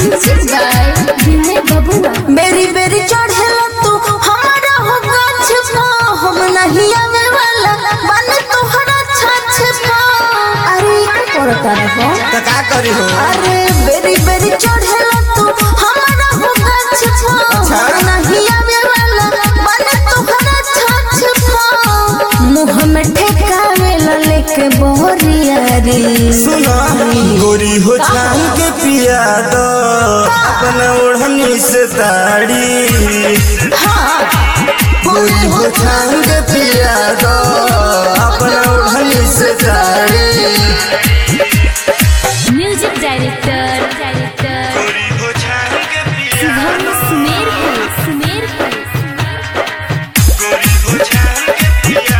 music by विनय बबुआ बेरी बेरी चढ़ेला तू हमारा हो गाछ पा हम नहीं आवे वाला बन तोहरा छाछ पा अरे का करता रहो तो का करी हो अरे बेरी बेरी चढ़ेला तू हमारा हो गाछ पा हम नहीं आवे वाला बन तोहरा छाछ पा मुंह में ठेकावेला लेके बोरिया रे सुना गोरी हो छान के पिया दो अपना ओढ़नी से ताड़ी गोरी हो छान के पिया दो अपना ओढ़नी से ताड़ी म्यूजिक डायरेक्टर डायरेक्टर गोरी हो छान के पिया शुभम सुमेरपुर सुमेरपुर गोरी हो छान के पिया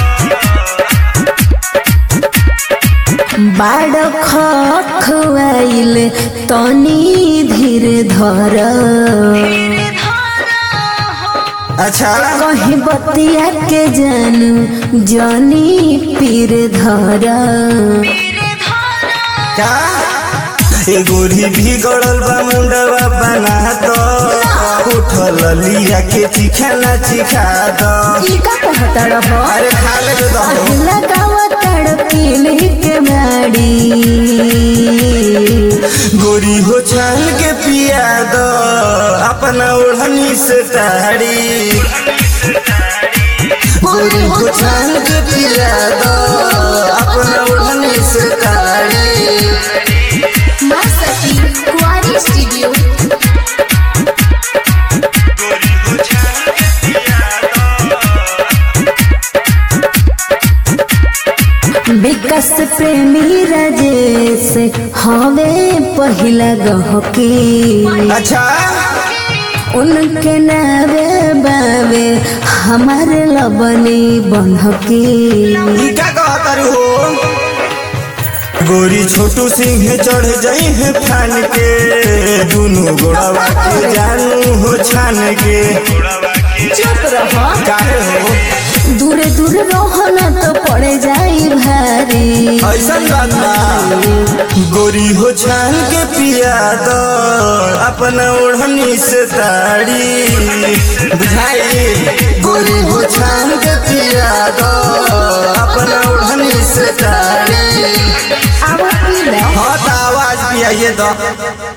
बाड़ खुआइल तनी धीर धर अच्छा कहीं बतिया के जानू जानी पीर धर क्या ए गोरी भी गड़ल बा मुंडवा बना दो उठल लिया के चिखाना चिखा दो ई का कहता रहो अरे खा ले दो अगला गावा तड़पील के बाड़ी गोरी हो छान के पिया दो अपना ओढ़नी से ताड़ी गोरी हो छान के पिया दो अपना ओढ़नी से ताड़ी माँ सती कुआरी स्टूडियो विकास प्रेमी राजेश हवे पहिला गहकी अच्छा उनके नावे बावे हमारे लबनी बनकी ई का कहतर हो गोरी छोटू सिंह चढ़ जाई है फान के दुनू गोड़वा के जानू हो छान के चुप रहो काहे हो दूरे दूरे रहो न तो पड़े जाई भारी ऐसा बात बा गोरी हो छान के पिया दो अपना ओढ़नी से ताड़ी बुझाई गोरी हो छान के पिया दो अपना ओढ़नी से ताड़ी आवा पी लो हाँ तो आवाज पियाइए दो